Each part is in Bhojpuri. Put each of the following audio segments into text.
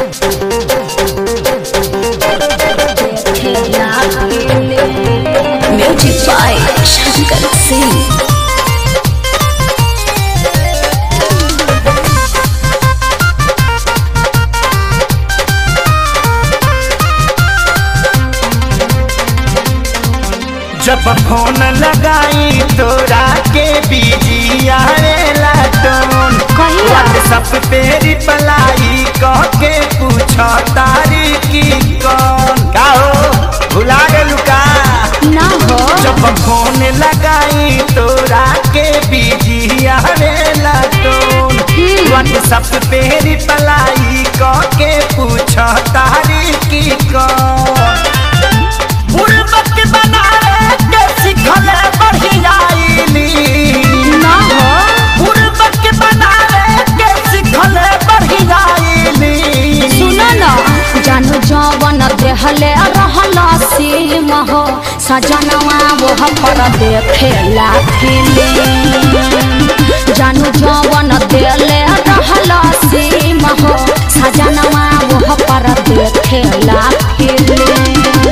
Music by Shankar Singh. जब फोन लगाई तोरा के बिजी आवेला टोन कहिया? व्हाट्सएप पे रिप्लाई कह के पूछ तारी की कौन का हो भुला गेलू का ना हो जब फोन लगाई तोरा के बिजी आवेला टोन व्हाट्सएप पे रिप्लाई कह के पूछ तारी की कौन बुड़बक बनावे के सिखले बढ़ियाईली ना हो बुड़बक बनावे के सिखले बढ़ियाईली सुनो ना जानू जवन देहले रहल सीम हो सजनवा वो पर देखेला फिल्म जानू जवन देले रहल सीम हो सजनवा वो पर देखेला फिल्म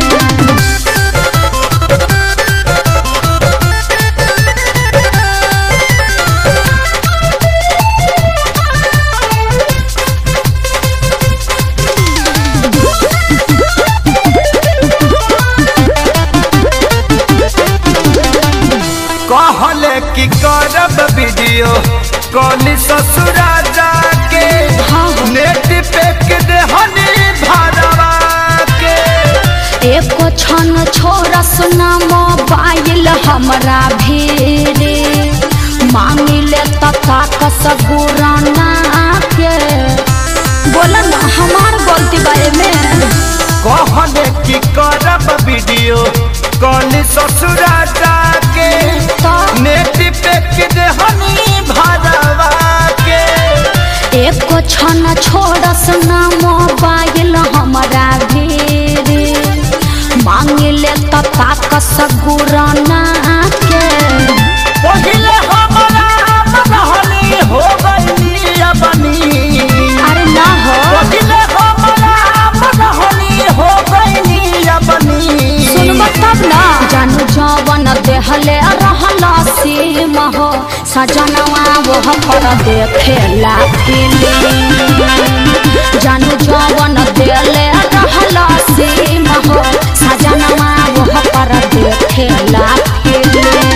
कहले कि करब वीडियो कॉल ससुरा जाके हाँ, हाँ। नेट पे के देहनी भरवा के एको क्षण छोरा सुना मोबाइल हमरा भीरे मांगिले तथा कसगुराना के बोला ना हमार गलती बारे में कहले कि करब वीडियो कॉल ससुरा जाके तो नेट पे के देहनी भरवा के एको क्षण छोरा सुना मोबाइल हमरा भीरे मांगिले तथा कसगुराना के पहिले हमरा मनहनी हो गइली अपनी अरे ना हो पहिले हमरा मनहनी हो गइली अपनी सुनब तब ना जानू जवन देहले रहल सीम हो सजनवा वो पर देखेला फिल्म जानू जवन देले रहल सीम हो सजनवा वो पर देखेला फिल्म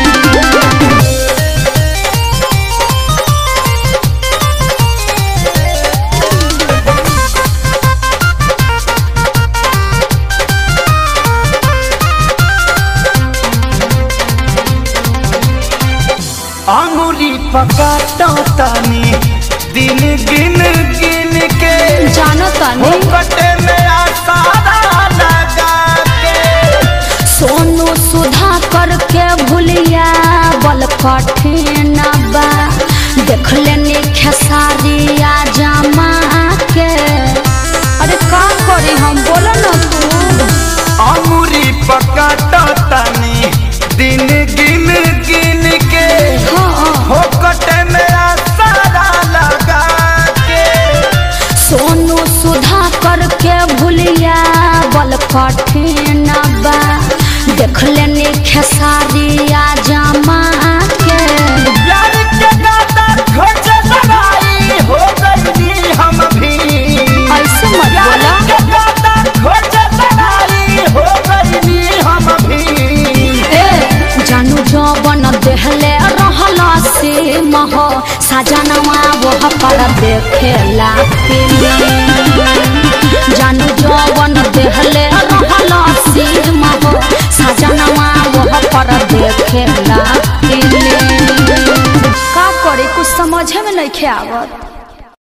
अंगुली पकाटो तनी दिन गिन गिन के जानो तनी कटे में आसारा लगा के सोनू सुधा करके भूलिया बल कठिन बा देख लेनी खेसारिया जमा के अरे का करी हम बोलो ना तू अंगुली पकाटो तनी दिन गिन गिन के हाँ हो कटे में आसारा लगा के सोनू सुधा करके भूलिया बल कठिन बा देख लेनी खेसारिया जमा के प्यार के गाता खोज लड़ाई हो गई हम भी ऐसे मत प्यार बोला के गाता खोज लड़ाई हो गई हम भी ए जानू जवन देहले रहल से महो सजनवा वो पर देखेला फिल्म जानू जवन देहले रहल से महो सजनवा वो पर देखेला फिल्म का करे कुछ समझे में नहीं आवत